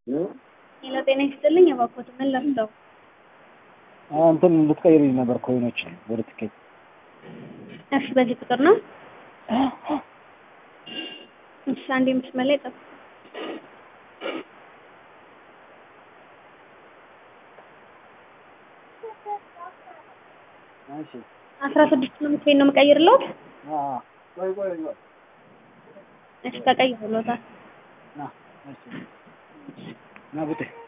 ሄሎ ጤና ይስጥልኝ። እባክዎት ምን ለምደው? እንትን ልትቀይርልኝ ነበር ኮይኖች ወደ ትኬት። እሺ በዚህ ቁጥር ነው? እሺ አንዴ መስመር ላይ ጠብቁ። እሺ አስራ ስድስት ነው ምትሄድ ነው የምቀይርልዎት? አዎ ቆይ ቆይ ቆይ እሺ ተቀይሮልዎታል። ና እሺ ና ቡጤ